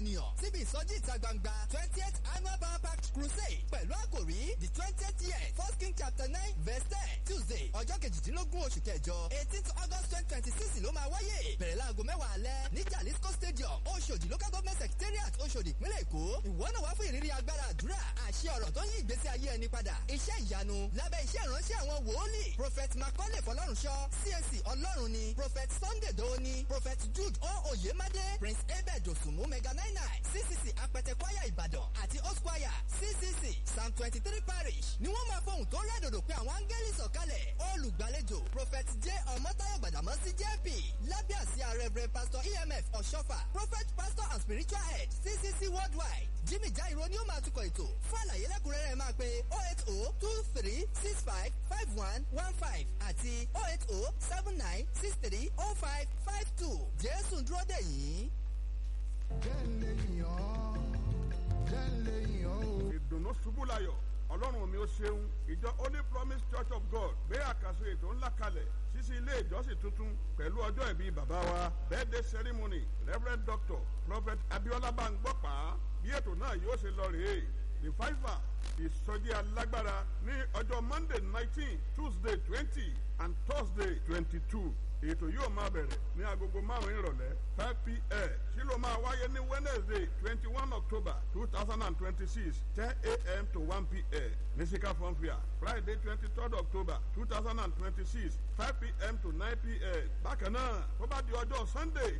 ènìyàn síbi ìsọjí ìta gbangba twentieth annual power pack crusade pẹ̀lú àkòrí the twentieth year first king chapter nine verse ten tuesday ọjọ́ kejìdínlógún oṣù kẹjọ eighteen august twenty twenty six ló máa wáyé bẹ̀rẹ̀ láago mẹ́wàá alẹ́ ní jalisco stadium oṣòdì local government secretariat oṣòdì ìpínlẹ̀ èkó ìwọ náà wá fún ìrírí agbára àdúrà àṣẹ ọ̀rọ̀ tó yí ìgbésí ayé ẹni padà iṣẹ́ ìyanu lábẹ́ iṣẹ́ ìránṣẹ́ àwọn wòólì prophet macaulay fọlọ́runṣọ́ csc ọlọ́run ni prophet sunday doni prophet jude o oyemade prince abed osunmu mega nine nine ccc apẹtẹ kwaya ìbàdàn àti host choir ccc psalm twenty three parish ni wọ́n máa fohùn tó rẹ́dòdò pé àwọn áńgẹ́lì sọ̀kalẹ̀ olùgbàlejò prophet j ọmọtayọ gbàdámọ́sí jp lábẹ́ àsíá reverend pastor emf ọ̀ṣọ́fà prophet pastor and spiritual head ccc worldwide jimmy jairo ni ó máa tukọ̀ ètò fún àlàyé lẹ́kùnrẹ́rẹ́ máa pe oh eight oh two three six five five one one five àti oh eight oh seven nine six three oh five five two jésù dúró dè yín. jẹ́ ń lè yàn ọ́ jẹ́ ń lè yàn ọ́ o. ìdùnnú ṣubú layọ̀ ọlọ́run mi ó ṣeun ìjọ holy promise church of god gbé àkàsọ ètò ńlá kalẹ̀ sísí ilé ìjọsìn tuntun pẹ̀lú ọjọ́ ìbí bàbá wa birthday ceremony reverend doctor prophet abiola bangbọ́pá bí ètò náà yóò ṣe lọ rèé revival ìsọjí alágbára ní ọjọ́ monday nineteen tuesday twenty and thursday twenty-two ètò yóò máa bẹ̀rẹ̀ ní agogo márùn-ún ìrọ̀lẹ́ five pm tí ló máa wáyé ní wednesday twenty one october two thousand and twenty six ten am to one pm ní sika fọ́nfìà friday twenty third october two thousand and twenty six five pm to nine pm bákan náà tó bá di ọjọ́ sunday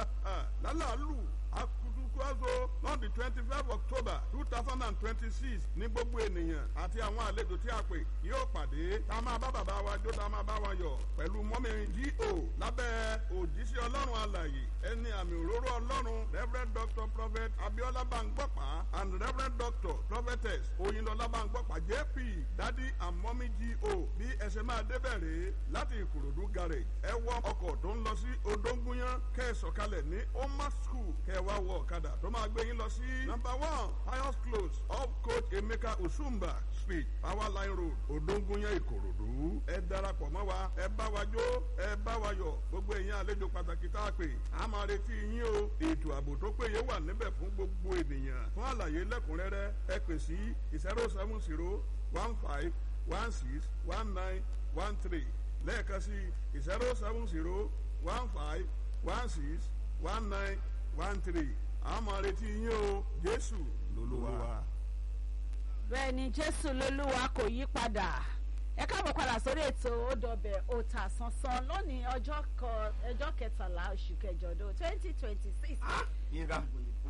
lálàálù akutukuazo on the twenty five october two thousand and twenty six ní gbogbo ènìyàn àti àwọn àlejò tí a pè yóò pàdé tá a máa bá bàbá wa jó tá a máa bá wa yọ pẹ̀lú mọ́mí go lábẹ́ òjíṣẹ́ ọlọ́run alàyè ẹni àmì òróró ọlọ́run reverend doctor prophet abiola bangbọ́pá and reverend doctor prophetess oyinlọlá bangbọ́pá jp dadi and mọ́mí go bí ẹsẹ̀ máa débẹ̀ rèé láti ìkòròdú garage ẹ wọ ọkọ̀ tó ń lọ sí odóńgúnyán kẹ́ ẹ sọ̀kalẹ̀ ní oma school kẹ́ ẹ wá wọ ọ̀kadà tó máa gbé yín lọ sí number one pius close off coach emeka osumba street power line road odóńgúnyán ìkòròdú ẹ darapọ̀ mọ́ wa ẹ bá wa jó ẹ bá wa yọ gbogbo èèyàn àlejò pàtàkì tá a pè á máa retí yín o ètò ààbò tó péye wà níbẹ̀ fún gbogbo ènìyàn fún àlàyé lẹ́kùnrẹ́rẹ́ ẹ pè sí zero seven zero one five one six one nine one three lẹ́ẹ̀kan sí zero seven zero one five one six one nine one three a máa retí yín o jésù lolúwa. bẹ́ẹ̀ ni jésù lolúwa kò yí padà ẹ káàbọ̀ padà sórí ètò òdọ̀bẹ̀ òtà sánsan lónìí ọjọ́ kan ọjọ́ kẹtàlá oṣù kẹjọ ọdún twenty twenty six. yínká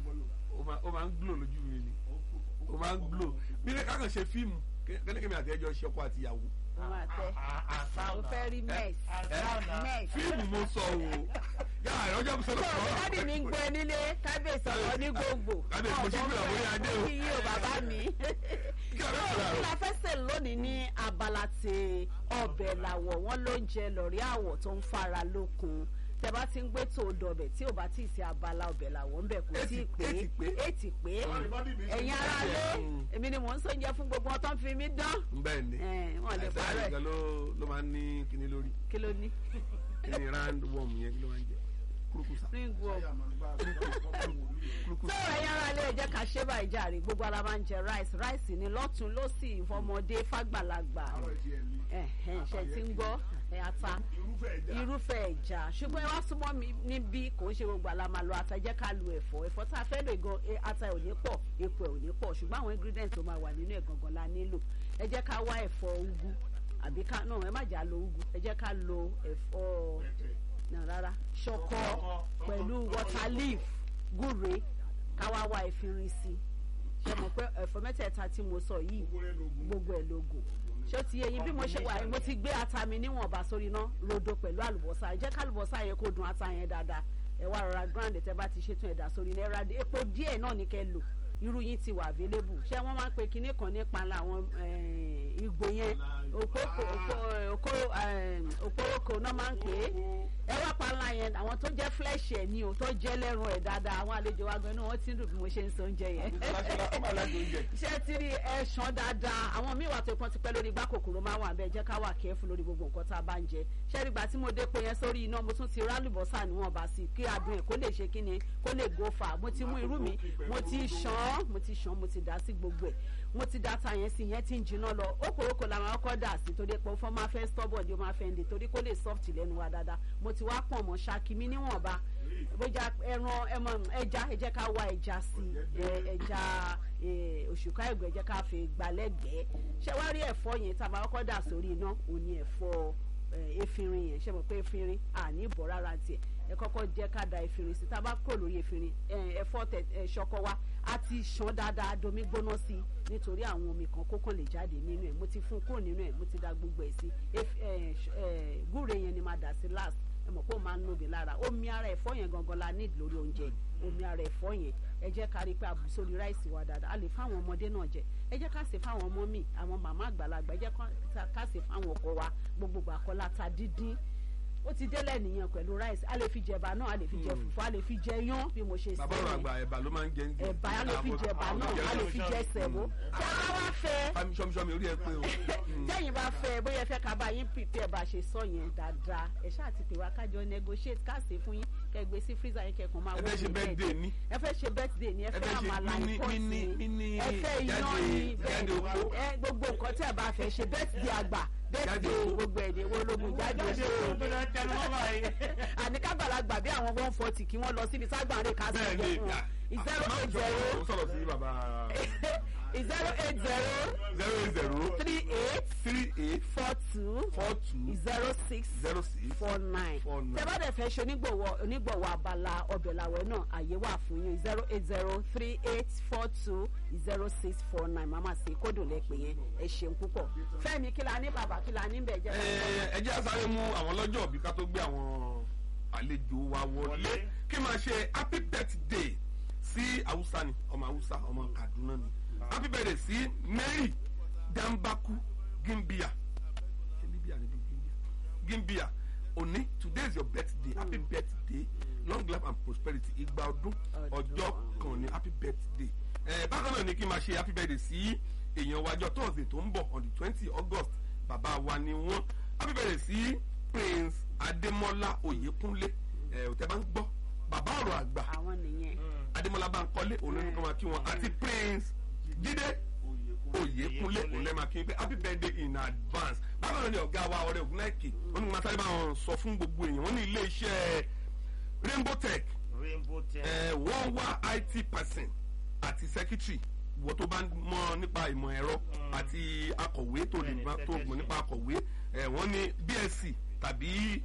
ó máa ó máa ń glo lójú mi ni ó máa ń glo bí ká kàn ṣe fíìmù kẹ́lẹ́kẹ́mi àti ẹjọ́ ṣe ọkọ àti ìyàwó. ó máa tẹ ó fẹ́ rí mess mess. fíìmù mo sọ o yàrá ìrọ́jọ́ mi sọ̀rọ̀ Bọ́ọ̀ dádì mi ń gbọ́ ẹ nílé kábíyèsí ọ̀rọ̀ ní gbogbo. Kábíyèsí mo ṣe gbé àwọn orí adé o. Kí yí o bàbá mi. Kí a bẹ́ẹ̀ Bọ́ọ̀ sọ̀rọ̀ kí la fẹ́ sè lónìí ní abala ti ọbẹ̀ làwọ̀ wọ́n ló ń jẹ lọ́rí àwọ̀ tó ń fara lókun. Tẹ bá ti ń gbé tó dọbẹ̀ tí ò bá tí ì sí abala ọbẹ̀ làwọ̀ ńbẹ̀ kò tí ì pé Ètì pé. ètì pé ẹ̀yin ara lé èmi ni mò ń sóúnjẹ fún gbogbo wọn tó ń fi mí dán. bẹ́ẹ̀ ni Ẹ̀, wọ́n lè àìsàn parọ́ ẹ̀ àìsàn ló ló máa ń ní kíní lórí kí ló ní. kíní round worm yẹn kí ló máa ń jẹ kúrúkùsà Ring worm. kúrúkùsà. tó ẹ̀yin ara lè jẹ́ ká ṣe báyìí jàre gbogbo ara máa ń jẹ rice rice ni lọ́tún lọ́sì ìfọmọdé fàgbàlagbà ẹ̀hẹ̀n, ṣe ti ń gbọ́ ẹ̀, ata irúfẹ́ ẹja ṣùgbọ́n ẹ wá súnmọ́ mi níbí kò ń ṣe gbogbo àlá máa lo ata jẹ́ ká lo ẹ̀fọ́ ẹ̀fọ́ tá a fẹ́ lò gan e- ata ẹ̀ ò ní pọ̀ epo ẹ̀ ò ní pọ̀ ṣùgbọ́n àwọn ingredients tó máa wà nínú ẹ̀ gangan la nílò ẹ jẹ́ ká wá ẹ̀fọ́ ugu àbí ká náà ẹ má jà lo ugu ẹ jẹ́ ká lo ẹ̀fọ́ náà rárá ṣọkọ pẹ̀lú water leaf gúre ká wá wá ẹ̀fínrin sí ṣe mọ̀ pé ẹ̀fọ́ mẹ́tẹ̀ẹ̀ta tí mo sọ yìí gbogbo ẹ̀ lógo ṣé ó ti yẹ yín bí mo ṣe wà yìí mo ti gbé ata mi níwọ̀nba sórí iná rodo pẹ̀lú àlùbọ́sà ẹ jẹ́ ká àlùbọ́sà yẹn kó dùn ata yẹn dáadáa ẹ wá rọra grand tẹ bá ti ṣètò ẹ̀dá sórí iná ẹ ra epo díẹ̀ náà ní kẹ́ lò irú yín ti wà available ṣé wọ́n máa ń pe kinní kan nípa àwọn eh, igbó yẹn òpópó òpó òpóròkò náà máa ń pè é ẹ wá panla yẹn àwọn tó jẹ́ flesh ẹ̀ ni o tó jẹ́ lẹ́rùn ẹ̀ dáadáa àwọn àlejò wa gan náà wọ́n ti ń dùn bí mo ṣe ń sọ oúnjẹ yẹn ó máa lájọ oúnjẹ. ṣé ti rí ẹ̀ṣán dáadáa àwọn míì wà tó pọ́n ti pẹ́ lórí igbá kòkòrò máa wà bẹ́ẹ̀ jẹ́ ká wà kẹ́fù lórí gbogbo nǹkan tá a bá ń jẹ ṣé rí gbà tí mo dépo yẹn sórí iná mo tún ti rálùbọ́sà níwọ̀n bá sí kí adùn ẹ̀ kó lè ṣe kí ni kó lè go fà mo ti mú irú mi mo ti ṣàn mo ti ṣàn mo ti dá sí gbogbo ẹ̀ mo ti dá ta yẹn sí yẹn ti ń jiná lọ okòrókò làwọn ọkọ dà sí torí pé fọ́n máa fẹ́ stubborn di ó máa fẹ́ ń de torí kó lè soft lẹ́nu wa dáadáa mo ti wá pọ̀ mọ́ ṣáàkì mi níwọ̀nba bójá ẹran ẹmọ ẹja ẹ jẹ́ ká wá ẹja sí ẹ ẹja ẹ, òṣùká ẹgbẹ́ ẹ jẹ́ ká fi gbalẹ́gbẹ̀ẹ́ ṣé wá rí ẹ̀fọ́ yẹn tá a máa kọ́kọ́ dà sórí iná òní ẹ̀fọ́ ẹ, efinrin yẹn ṣe mọ̀ pé efinrin àní ìbọ̀ rárá tiẹ̀ ẹ kọ́kọ́ jẹ́ ká da efinrin sí tá a bá kúrò lórí efinrin ẹ, ẹ̀fọ́ tẹ ẹ, ṣọkọ wa a ti ṣàn dáadáa domi gbóná sí i nítorí àwọn omi kan kókàn lè jáde nínú ẹ̀ mo ti fún kúrò nínú ẹ̀ mo ti da gbogbo ẹ̀ sí Ef- ẹ, ṣ- ẹ, gúre yẹn ni máa dà sí last ẹ mọ̀ pé ó máa ń nóbi lára omi ara ẹ̀fọ́ yẹn gangan la need lórí oúnjẹ omi ara ẹ̀fọ́ yẹn ẹ jẹ́ ká rí i pé àbù sórí ráìsì wa dáadáa a lè fáwọn ọmọdé náà jẹ ẹ jẹ́ ká ṣe fáwọn ọmọ mi àwọn màmá àgbàlagbà ẹ jẹ́ ká- ká ṣe fáwọn ọkọ wa gbogbo àkọlá ta dídín ó ti délẹ̀ nìyẹn pẹ̀lú ráìsì a lè fi jẹ̀bà náà a lè fi jẹ fùfú a lè fi jẹ yán bí mo ṣe sọ bàbá ọ̀rọ̀ yẹn àgbà ẹ̀bà ló máa ń jẹ ń jẹ. ẹ̀bà a lè fi jẹ̀bà náà a lè fi jẹ sẹ̀mó tí a bá wá fẹ́ fami sọmisọmi orí ẹ pé o. tẹ́yìn bá fẹ́ bóyá ẹ fẹ́ ká bá yín pípẹ́ bá ṣe sọ yẹn dáadáa ẹ ṣáà ti pè wá kájọ negotiate káàsì fún yín kẹ́ gbé sí freezer yín kẹ́kọ̀ọ́ máa ẹ fẹ́ ṣe wọ́n birthday ní. ẹ fẹ́ ṣe birthday ni ẹ ẹ fẹ́ fẹ́ ṣe àmàlà mini- ìkọ́sì mini- ni mini ẹ fẹ́ iyán jáde- ni jáde bẹ́ẹ̀ oko. ẹ gbogbo nǹkan tí ẹ bá fẹ́ ṣe birthday àgbà Jáde birthday oko. gbogbo ẹ̀dẹ̀ wo lógun jáde oko àní kágbàlagbà bí àwọn one forty kí wọ́n lọ síbi ságbàrin ká sí bẹ́ẹ̀ ìjẹ ni fún wọn zero eight zero ó sọ̀rọ̀ sí bàbá zero eight zero zero eight zero three eight three eight four two four two zero six zero six four nine four nine. tẹ bá dẹ̀ fẹ́ ṣe onígbọ̀wọ́ onígbọ̀wọ́ abala ọbẹ̀ làwẹ̀ náà àyè wà fún yín zero eight zero three eight four two zero six four nine màmá sí kódò lẹ́pẹ̀ yẹn ẹ ṣeun púpọ̀ fẹ́mi kí la ní bàbá kí la ní bẹ̀ jẹ́ ẹ ẹ jẹ́ àsáré mú àwọn lọ́jọ́ òbí ká tó gbé àwọn àlejò wa wọlé kí máa ṣe happy birthday sí haúsá ni ọmọ haúsá ọmọ kaduna ni happy birthday sí mary dambaku gimbia ṣe libya ni bí gimbia gimbia òní today is your birthday happy birthday long life and prosperity igba ọdún ọjọ́ kan ní happy birthday ẹ bákan náà ni kí n máa ṣe happy birthday sí èèyàn wájọ thursday tó ń bọ̀ on the twenty august bàbá wa ni wọ́n happy birthday sí prince adémọlá oyèkúnlé ẹ ò tẹ́ bá ń gbọ́ bàbá ọ̀rọ̀ àgbà àwọn nìyẹn adémọlá bankole olórí máa kí wọn àti prince jídé oyèkúnlé olórí máa kí wọn pé happy birthday in advance bákan náà ni ọ̀gá wa ọ̀rẹ́ ògúnláìkè wọn ní masáré bá wọn sọ fún gbogbo èèyàn wọn ní ilé iṣẹ́ rainbow tech rainbow ten. ẹ wọ́n wá it person àti secretary wọ́n tó bá mọ̀ nípa ìmọ̀ ẹ̀rọ àti akọ̀wé tó lè Bẹ́ẹ̀ni, bá tó mọ̀ nípa akọ̀wé ẹ wọ́n ní bsc tàbí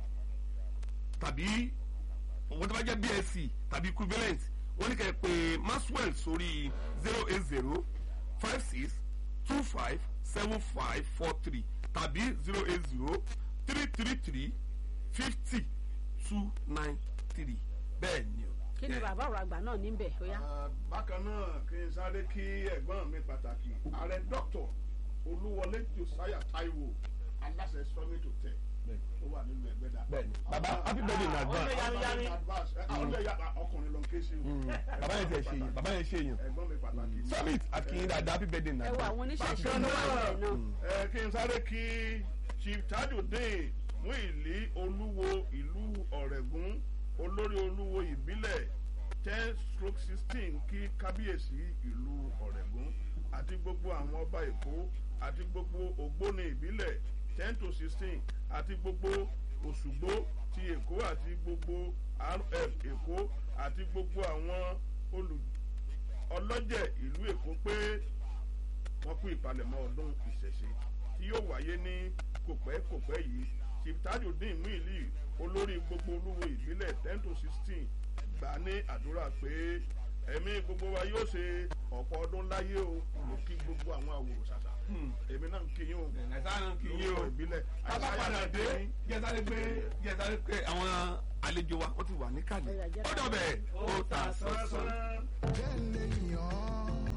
tàbí wọ́n tó bá jẹ́ bsc tàbí equivalent wọ́n ní kẹ́ ẹ pé maxwell sórí zero eight zero five six two five seven five four three tàbí zero eight zero three three three fifty two nine three bẹ́ẹ̀ ni o. kí ni Ẹ, bàbá ọ̀rọ̀ àgbà náà níbẹ̀ ó yá Ah, bákan náà kí n sáré kí ẹ̀gbọ́n mi pàtàkì ààrẹ dr olúwọlé josiah taiwo aláṣẹ summit hotel tó wà nínú ẹgbẹ́dà. Bẹ́ẹ̀ni. Baba, happy birthday in advance. yami ọlẹ́ ya ọkùnrin ló ń ké sí o. bàbá yẹn tẹ ṣe yẹn bàbá yẹn ṣe yẹn ẹ̀gbọ́n mi pàtàkì. summit àkìyìn dáadáa happy birthday ẹ wo nàìjíríà. àwọn oníṣẹ̀ṣe Bákan ló wà náà, níbẹ̀ náà ẹ kí n sáré kí chief tajudeen muili olúwo ìlú ọ̀rẹ́gún olórí olúwo ìbílẹ̀ ten stroke sixteen kí kábíyèsí ìlú ọ̀rẹ́gún àti gbogbo àwọn ọba èkó àti gbogbo ògbóni ìbílẹ̀ ten to sixteen àti gbogbo òṣùgbó ti èkó àti gbogbo rf èkó àti gbogbo àwọn olù ọlọ́jẹ̀ ìlú èkó pé wọ́n kú ìpalẹ̀mọ́ ọdún ìṣẹ̀ṣe tí yóò wáyé ní kòpẹ́kòpẹ́ yìí chief tajudeen muili olórí gbogbo olúwo ìbílẹ̀ ten to sixteen gbà ní àdúrà pé ẹ̀mí gbogbo wa yóò ṣe ọ̀pọ̀ ọdún láyé o mo kí gbogbo àwọn àwòrán ṣàṣà èmi náà ń kí yín o nàìjíríà kì í yé o lórúkọ ìbílẹ̀ tábà padà dé jẹ́sáré pé jẹ́sáré pé àwọn àlejò wa wọ́n ti wà níkàlẹ̀ Ó yá, jẹ́ ká- ó dọ̀bẹ̀ ó ta sọ́sọ́. sọ́sọ́. jẹ́ ń lè yàn án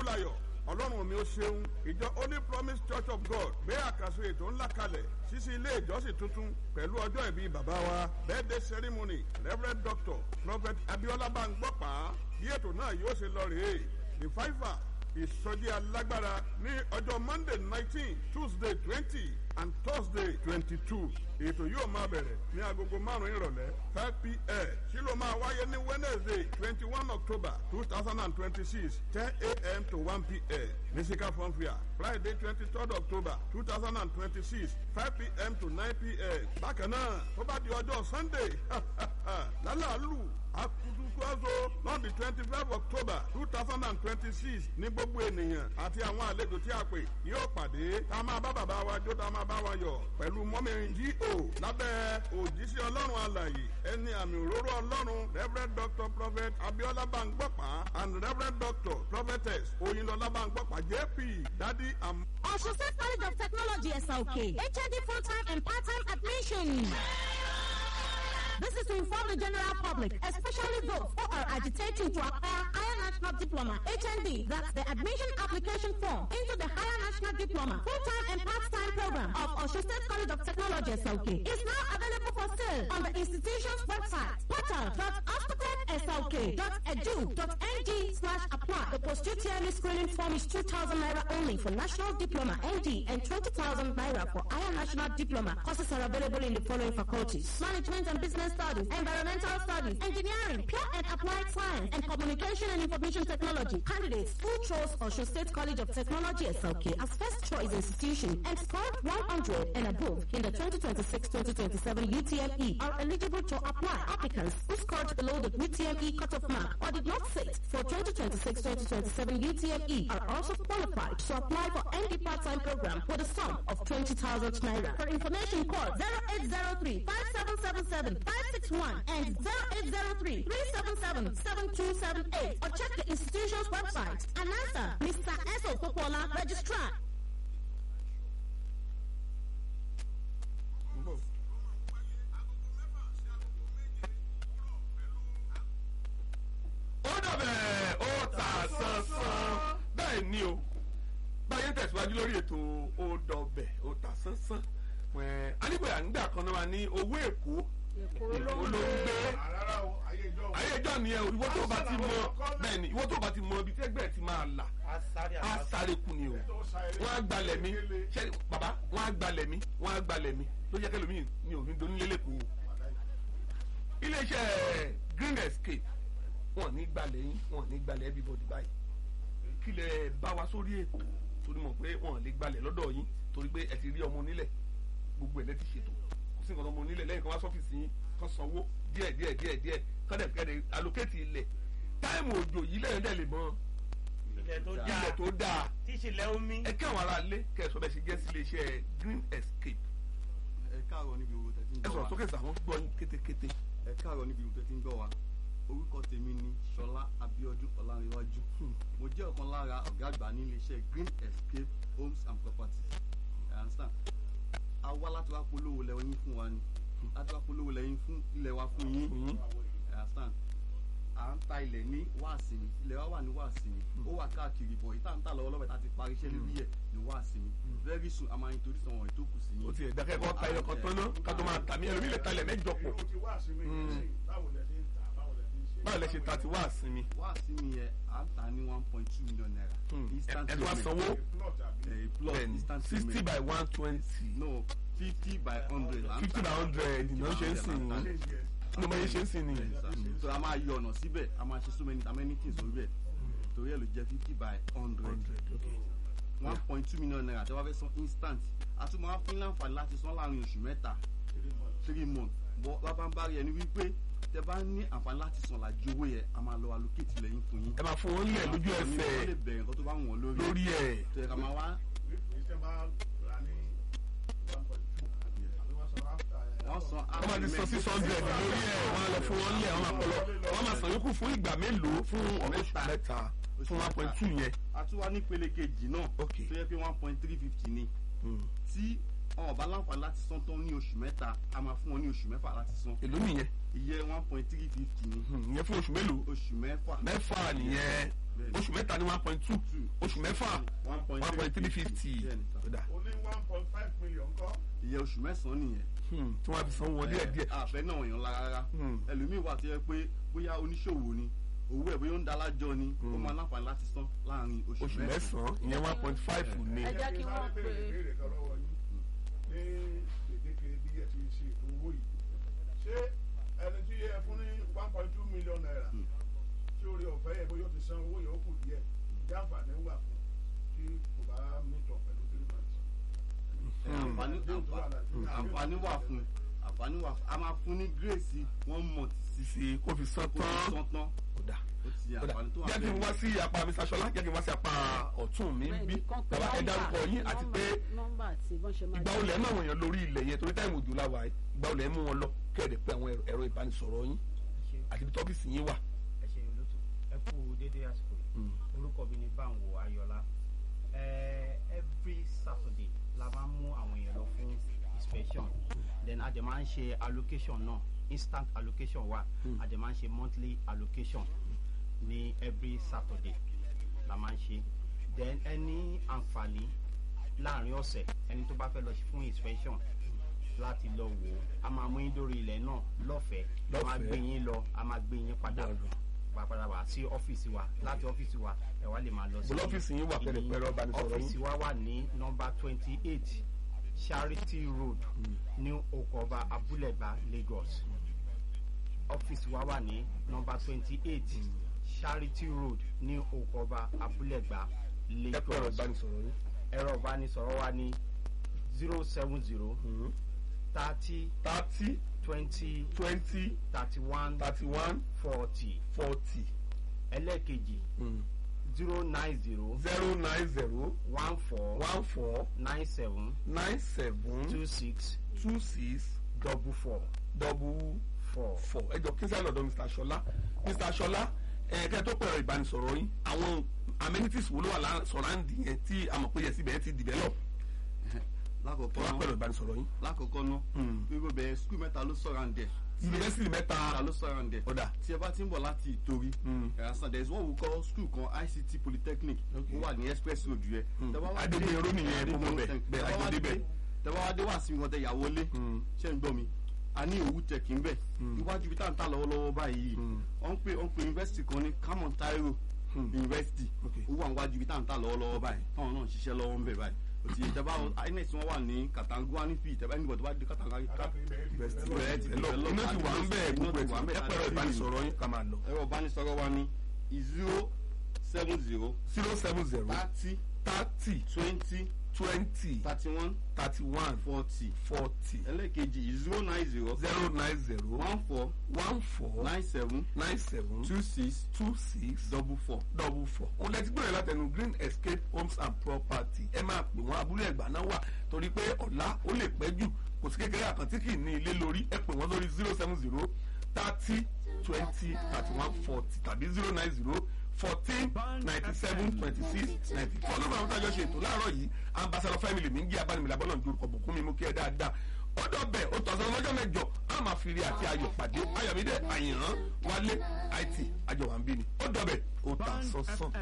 láyọ̀ ọlọ́run mi ó ṣeun ìjọ holy promise church of god gbé àkàsọ ètò ńlá kalẹ̀ ṣíṣí ilé ìjọsìn tuntun pẹ̀lú ọjọ́ ìbí bàbá wa birthday ceremony reverend doctor prophet abiola bangbọ́pá bí ètò náà yóò ṣe lọ rèé the fiver ìsọjí alágbára ní ọjọ́ monday nineteen tuesday twenty and thursday twenty-two ètò yóò máa bẹ̀rẹ̀ ní agogo márùn-ún ìrọ̀lẹ́ five pm tí ló máa wáyé ní wednesday twenty-one october two thousand and twenty-six ten am to one pm ní sika fọ́nfìà friday twenty-third october two thousand and twenty-six five pm to nine pm bákan náà tó bá di ọjọ́ sunday lálàálù akutukuazo lọ́ọ̀dì twenty five october two thousand and twenty six ní gbogbo ènìyàn àti àwọn àlejò tí a pè yóò pàdé tá a máa bá bàbá wa jó tá a máa bá wa yọ pẹ̀lú mọ́mí G.O. lábẹ́ òjíṣẹ́ ọlọ́run alàyè ẹni àmì òróró ọlọ́run reverend doctor prophet abiola bangbọ́pá and reverend doctor prophetess oyinlọlá bangbọ́pá jp dadi am. Osun State College of Technology, SLK. HND full-time and part-time admission. This is to inform the general public, especially those who are agitating to acquire higher national diploma, HND, that's the admission application form into the higher national diploma, full-time and part-time program of Osun State College of Technology, SLK. is now available for sale on the institution's website, portal.ospitedslk.edu.ng slash apply. The post-UTME screening form is 2,000 naira only for national diploma, ND, and 20,000 naira for higher national diploma. Courses are available in the following faculties. Management and Business Studies, Environmental Studies, Engineering, Pure and Applied Science, and Communication and Information Technology. Candidates who chose Osho State College of Technology SLK as first choice institution and scored 100 and above in the 2026-2027 UTME are eligible to apply. Applicants who scored below the UTME cutoff mark or did not sit for 2026-2027 UTME are also qualified to apply for any part-time program with a sum of 20,000 naira. For information, call 0803 5777 561 and 0803 377 7278 or check the institution's website. Announcer, Mr. Esso Popola, Registrar. ó dàbẹ̀ ó ta sánsán bẹ́ẹ̀ ni o báyẹn tẹ̀síwájú lórí ètò ó dọ̀bẹ̀ ó ta sánsán ẹ̀ anígbèyà nígbà kan náà wà ní owó èkó èkó èkó ló ló ń ń gbé gbé àrárá o ayé ìjọ ayé ìjọ nìyẹn o ìwọ tó bá ti mọ bẹ́ẹ̀ ni ìwọ tó bá ti mọ ibi tí ẹgbẹ́ ti máa là á sáré kù ni o wọ́n á gbalẹ̀ mi ṣe bàbá wọ́n á gbalẹ̀ mi wọ́n á gbalẹ̀ mi ló jẹ́ kẹ́lòmíì ní òfin donílé lẹ́kọ̀ọ́ iléeṣẹ́ green escape wọn ní gbalẹ̀ yín wọn ní gbalẹ̀ everybody báyìí kí lẹ bá wa sórí ètò torí mọ̀ pé wọn lè gbalẹ̀ lọ́dọ̀ yín torí pé ẹ ti rí ọmọ onílẹ̀ gbogbo ẹ̀ lẹ́ ti ṣètò kò sí nǹkan ọmọ onílẹ̀ lẹ́yìn kan wá sọ́fíìsì yín kan sanwó díẹ̀ díẹ̀ díẹ̀ díẹ̀ kọ́dẹ̀ kẹ́dẹ̀ allocate ilẹ̀ táìmù òjò yìí lẹ́yìn dẹ̀ lè mọ ilẹ̀ tó ilẹ̀ dáa tó dáa tí ìṣẹ̀lẹ̀ omi ẹ kí àwọn ará ilé kẹ́ ẹ sọ bẹ́ẹ̀ ṣe jẹ́ sí iléeṣẹ́ green escape ẹ káàárọ̀ níbi gbogbo tẹ́tí ń ẹ gbọ́ sọ̀rọ̀ wa sókè sàwọn gbọ́ yín kétékété ẹ káàárọ̀ níbi gbogbo tẹ́tí ń gbọ́ wa orúkọ tèmi ni Ṣọlá Abíọ́dún Ọlárẹ̀wájú mo jẹ́ ọ̀kan lára ọ̀gá àgbà ní iléeṣẹ́ Green Escape Homes and Properties ẹ understand a wá láti wá polówó lẹ́yìn fún wa ni láti wá polówó lẹ́yìn fún ilẹ̀ wa fún yín Mhm. ẹ understand à ń ta ilẹ̀ ní wáàsìmí ilẹ̀ wa wà ní wáàsìmí ó wà káàkiri bọ̀ ìta ń tà lọ́wọ́lọ́wọ́ tá a ti parí iṣẹ́ lórí ẹ̀ ní wáàsìmí very soon a máa introduce àwọn ètò kù sí yín ó ti ẹ̀ dákẹ́ kọ́ ta ẹyọ kan tán náà ká tó máa tà mí ẹlòmíì lè talẹ̀ mẹ́jọ pọ̀ o ti wá sí mi nísìnyí báwo lẹ ṣe ń tà báwo lẹ ṣe ń ṣe. báwo lẹ ṣe ta ti wá àsinmi wá sí mi yẹ à ń tà ní one point two million naira. instant ẹ tó wá payment. sanwó plot àbí. Eh, plus bẹ́ẹ̀ni instant sixty payment. by one twenty no fifty by hundred. là ń fifty tà. by hundred ìnáwó ṣe ń sìn là ń tà. ní ní ọmọ yẹn ṣe ń sìn ní. so a máa yọ ọ̀nà síbẹ̀ a máa ṣe so many many things lórí ẹ̀ torí ẹ̀ ló jẹ́ fifty by hundred one point two million naira tí wọ́n fẹ́ san instant a tún máa fún láǹfààní láti san láàrin oṣù mẹ́ta three months bọ́ bábá ń bá rí ẹni wípé tẹ bá ní àǹfààní láti san làjú owó yẹn a máa lọ allocate lẹ́yìn fún yín. ẹ máa fún wọn lẹ̀ lójú wọ́n lè ẹsẹ̀ bẹ̀rẹ̀ nǹkan tó bá wù wọ́n lórí lórí ẹ̀ tó yẹ ká máa wá ìṣe máa rà ní one point two àbí wọ́n sọ after ẹ̀. wọ́n san wọ́n máa ti san six hundred lórí ẹ̀ wọ́n á lọ fún wọn lẹ̀ wọ́n máa pọ̀ lọ wọ́n máa san yòókù fún ìgbà mélòó fún oṣù mẹ́ta fún one point two yẹn. a tún wá ní ìpele kejì náà Ok. tó yẹ pé one point three fifty ni tí wọn bá láǹfààní láti san tán ní oṣù mẹ́ta a máa fún wọn ní oṣù mẹ́fà láti san èló nìyẹn ìyẹn one point three fifty ni Hmm, ìyẹn fún oṣù mélòó oṣù mẹ́fà mẹ́fà nìyẹn Bẹ́ẹ̀ni. oṣù mẹ́ta ní one point two oṣù mẹ́fà one point one point three fifty Bẹ́ẹ̀ni, sir. kódà ó ní one point five million kọ́. ìyẹn oṣù mẹ́sàn-án nìyẹn. Hmm, tí wọ́n á fi san wọn díẹ̀ díẹ̀ àfẹ́ náà èèyàn lára rárá Hmm. ẹlòmíín wà tó yẹ pé bóyá oníṣòwò ni owó ẹ̀ bóyá ó ń dalájọ ni ó máa láǹfààní láti san láàrin oṣù oṣù mẹ́sàn-án. mẹ́sàn-án ìyẹn one point five ní ẹ jẹ́ kí wọ́n Sáré pe béèrè ìbéèrè kan lọ́wọ́ yín ní gbèdéke bí ẹ ti ṣe ètò owó yìí ṣé ẹni tí ẹ fún ní one point two million naira tí orí ọ̀fẹ́ yẹ bóyá ó ti san owó yẹn ó kù díẹ̀ ìjà àǹfààní wà fún tí kò bá mítọ̀ pẹ̀lú three months. Ẹ, àǹfààní àǹfà- àǹfààní wà fún àǹfààní wà fún a máa fún ní gírèsì one month sí sísè kó fi san kó fi tán san tán kódà ó ti kódà àǹfààní tó wà jẹ́ kí n wá sí apá Mr. Ṣọlá jẹ́ kí n wá sí apá ọ̀tún mi bẹ́ẹ̀ bí ni kán pe bàbá ẹ nọ́mbà, dárúkọ yín àti nọ́mbà- pé nọ́mbà àti bọ́n ṣe máa ìgbà olè ẹ̀ náà wọ̀nyẹn lórí ilẹ̀ yẹn torí táìmù òjò láwa yìí ìgbà olè ẹ̀ mú wọn lọ kẹ́ẹ̀dẹ̀ pé àwọn ẹ̀rọ ìbánisọ̀rọ̀ yín àti ibi tọ́fíìsì yín wà. ẹ ṣe olótú ẹ kú dédé àsìkò yìí orúkọ mi ni báwo ayọ̀lá ẹ every saturday la máa ń mú àwọn èèyàn lọ fún inspection then a dẹ̀ máa ń ṣe allocation náà instant allocation wà a dẹ̀ máa ń ṣe monthly allocation ní every saturday la máa ń ṣe then ẹni àǹfààní láàrin ọ̀sẹ̀ ẹni tó bá fẹ́ lọ fún inspection láti lọ wò ó a máa mú yín dórí ilẹ̀ náà lọ́fẹ̀ẹ́ a máa Lọ́fẹ̀ẹ́. gbé yín lọ a máa gbé yín padà Lọ́dọ̀. wá padà wá sí ọ́fíìsì wa láti ọ́fíìsì wa ẹ wá lè máa lọ sí Bó lọ́fíìsì yín wà pẹ̀lẹ́ ìní- pẹ̀lú ọbanisọ̀rọ̀ yín? ọ́fíìsì wa wà ní nọmba twenty eight charity road ní okoba abúlẹ̀gbá lagos ọ́fíìsì wa wà ní nọmba twenty eight charity road ní okoba abúlẹ̀gbá ẹ pé ẹ̀rọ lagos ìbánisọ̀rọ̀ yín. ẹ̀rọ ìbánisọ̀rọ̀ wa ní zero seven zero thirty thirty twenty twenty thirty one thirty one forty forty ẹlẹ́ẹ̀kejì zero nine zero zero nine zero one four one four nine seven nine seven two six two six double four double four. four ẹ jọ kí n sáré lọ́dọ̀ Mr. Ṣọlá Mr. Ṣọlá ẹ kẹ́ tó pẹ̀rọ ìbánisọ̀rọ̀ yín àwọn amenities wo ló wà lá- surround yẹn tí a mọ̀ pé yẹ síbẹ̀ yẹn ti develop lákòókò tó wá náà pẹ̀rọ ìbánisọ̀rọ̀ yín. lákòókò náà gbogbo bẹ̀rẹ̀ skul mẹ́ta ló sọ̀rọ̀ àǹdẹ̀ yunifásitì mẹ́ta mẹ́ta ló sọ̀rọ̀ àǹdẹ̀ ọ̀dà tí ẹ bá ti ń bọ̀ láti ìtorí ẹ̀ránṣán there is what we call school kan ICT polytechnic ó wà ní express road yẹ. Adégbénró nìyẹn, mo mọ̀ bẹ́ẹ̀, bẹ́ẹ̀, Adégbé bẹ́ẹ̀. tẹ́wọ́ wá dé wá sí wọn tẹ ìyàwó lé ṣé ń gbọ́ mi a ní òwú tẹ̀kí ń bẹ̀ iwájú ibi tá à ń tà lọ́wọ́lọ́wọ́ báyìí wọ́n ń pè wọ́n ń pè university kan ní Camon Tairo university Okay. ó wà níwájú ibi tá à ń tà lọ́wọ́lọ́wọ́ báyìí táwọn náà ń ṣiṣẹ́ lọ́wọ́ ń bẹ̀ báyìí òtí ìjọba inec wọn wà ní Katangua ní fi ìtẹ́bá ẹnìbọ̀ tó bá dé Katangua University. Bẹ̀rẹ̀ ti Ẹ lọ, develop iná ti wà ń bẹ́ẹ̀ iná gbogbo ti ẹ̀ wà ń ẹ bẹ́ẹ̀ pẹ̀rọ ìbánisọ̀rọ̀ yín ká máa lọ. ẹ̀rọ ìbánisọ̀rọ̀ wa ní zero seven zero zero seven zero thirty thirty twenty twenty thirty one thirty one forty forty ẹlẹ́ẹ̀kejì zero nine zero zero nine zero one four one four nine seven nine seven two six two six double four. double four. òun lẹ ti gbọ́dọ̀ látẹnu green escape homes and property ẹ máa pè wọ́n abúlé ẹ̀gbá náà wà torí pé ọ̀la ó lè pẹ́ jù kò sí kékeré àkàntí kì í ní ilé lórí ẹ pè wọ́n lórí zero seven zero thirty twenty thirty one forty tàbí zero nine zero fourteen ninety seven twenty six ninety two ọlọ́run àwọn tájọ́ ṣe ètò láàárọ̀ yìí ambassador family mi ń gé abánimìlà bọ́lọ̀ ń dorúkọ bùkún mi mú kí ẹ dáadáa ọdọ bẹ ó tọ̀sán lọ́jọ́ mẹ́jọ a máa fi rí àti ayọ̀ pàdé ayọ̀mídé àyìnrán wálé àìtì àjọwà ń bí ni ó dọ̀bẹ̀ ó ta sánsán.